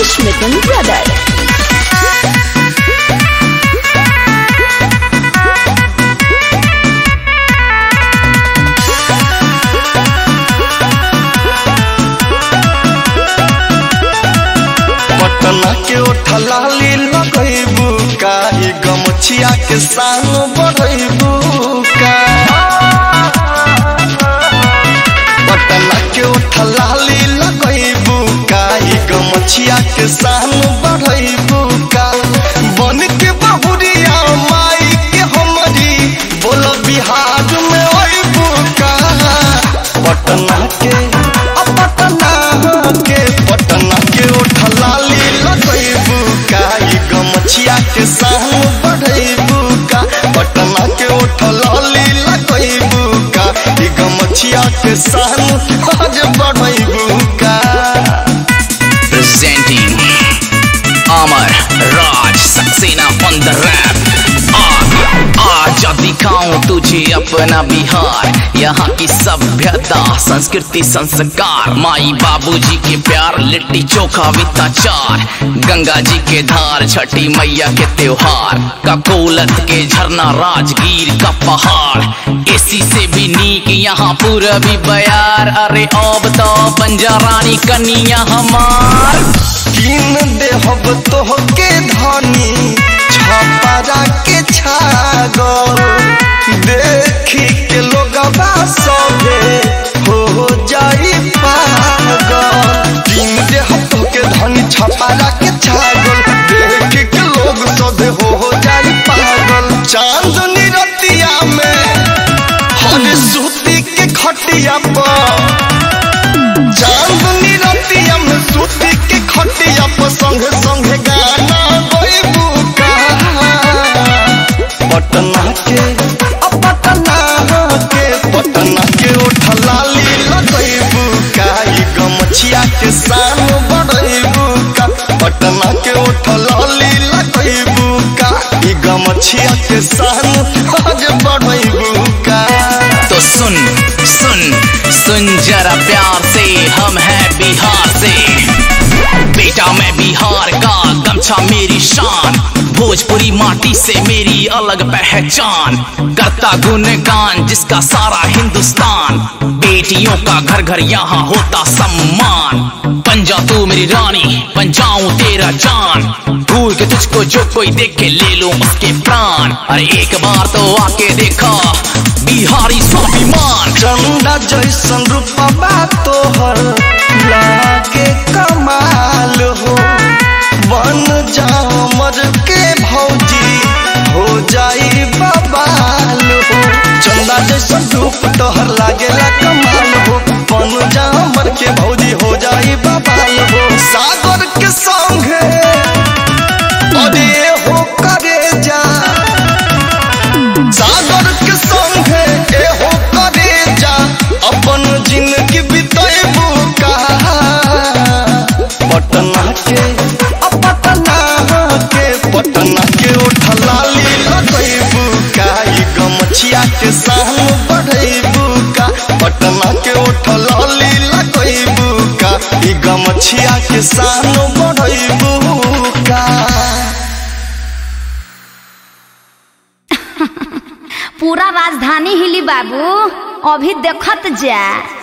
Rakesh Mithun Brother. Patna के ओठलाली लगैबू का ई गमछिया के संग बढ़ैबू का पटना के ओठलाली लगैबू का ई गमछिया के संग बढ़ैबू का बन के बहुरिया माई के हमरी बोल बिहार में अइबू का पटना के अ पटना के पटना के ओठलाली लगैबू का ई गमछिया के संग बढ़ैबू का पटना के ओठलाली लगैबू का ई गमछिया के संग आज बढ़ैबू का presenting Amar Raj Saxena on the rap. आज दिखाऊं तुझे अपना बिहार यहाँ की सभ्यता संस्कृति संस्कार माई बाबूजी के प्यार लिट्टी चोखा वित्ताचार गंगा जी के धार छठी मैया के त्योहार ककोलत के झरना राजगीर का पहाड़ एसी से भी नीक यहाँ पूरबी बयार अरे अब तो बंजा रानी कनिया हमार किन देहब तोहके धनी छपरा के छागल देखी के लोगबा सभे हो जाई पागल किन देहब तोहके धनी छपरा के छागल देखी के लोग सभे हो जाई पागल चांदनी रतिया में हर सूती के खटिया पर चांदनी रतिया में सूती के खटिया पर संगे संगे गाना गइबू का पटना के अ पटना के पटना के ओठलाली लगइबू का ई गमछिया के शान बढ़इबू का पटना के ओठलाली लगइबू का ई गमछिया के शान आज बढ़इबू का तो सुन सुन सुन जरा प्यार से हम हैं बिहार से बेटा मैं बिहार का गमछा मेरी शान भोजपुरी माटी से मेरी अलग पहचान करता गुणगान जिसका सारा हिंदुस्तान बेटियों का घर घर यहाँ होता सम्मान बन जा तू मेरी रानी बन जाऊं तेरा जान भूल के तुझको जो कोई देखे ले लो उसके प्राण अरे एक बार तो आके देखा बिहारी स्वाभिमान चंदा जैसन रूपबा तोहर लागे कमाल हो बन जा मर के भौजी हो जाई बबाल हो चंदा जैसन रूप तोहर लागेला कमाल हो बन जा मर के भौजी हो जाई बबाल हो सागर के संगे अरे हो करे जा सागर के संगे एहो करे जा अपन जिंदगी बितेबू का पटना के अ पटना के पटना के ओठलाली लगैबू का ई गमछिया के शान बढ़ैबू का पटना के ओठलाली लगैबू का ई गमछिया के शान बढ़ैबू का पूरा राजधानी हिली बाबू अभी देखत जा